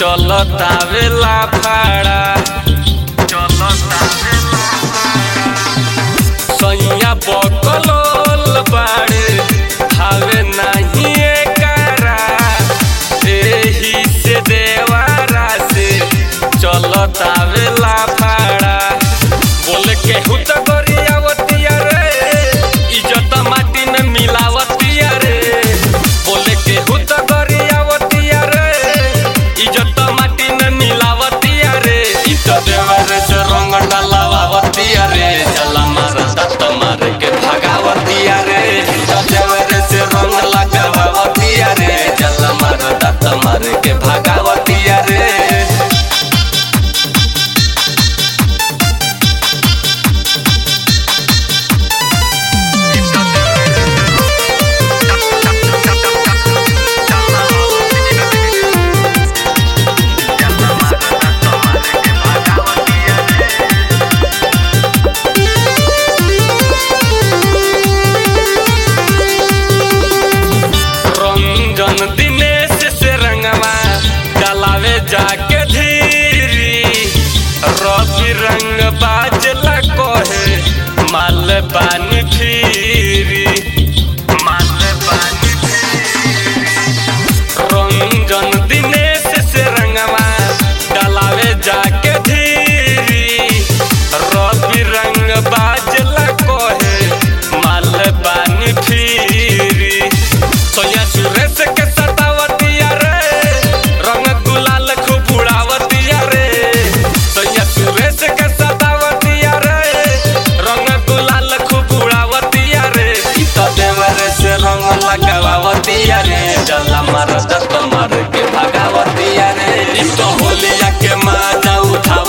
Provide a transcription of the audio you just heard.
चलतावेला फाड़ा सैया बकलोल बाड़े हावे नाही एकरा एही से देवारा से चलतावेला फाड़ा बोले केहू त गरियावतिया रे इज्जत माटी में मिलावतिया रे बोले केहू त गरियावतिया रे इज्जत माटी में मिलावतिया रे इ त देवर से रंग डालावतिया रे चला मार दत्त मार के भगावतिया रे इ त देवर से रंग लगावतिया रे चला मार दत्त मार के भगावतिया रे रंजन दिनेश से रंगवा डलावे जाके धीरी रवि रंग बाजला कोहे माल पानी फिरी माल पानी रंजन दिनेश से रंगवा डलावे जाके धीरी रवि रंग बाजला कोहे माल पानी फिरी सोया सुरेश के सतावतिया रे रंग गुलाल खूब उड़ावतिया रे सोया सुरेश के सतावतिया रे रंग गुलाल खूब उड़ावतिया रे इ त देवर से रंग लगावतिया रे जला मार दत्त मार के भगावतिया रे इ त होलिया के मजा उठाव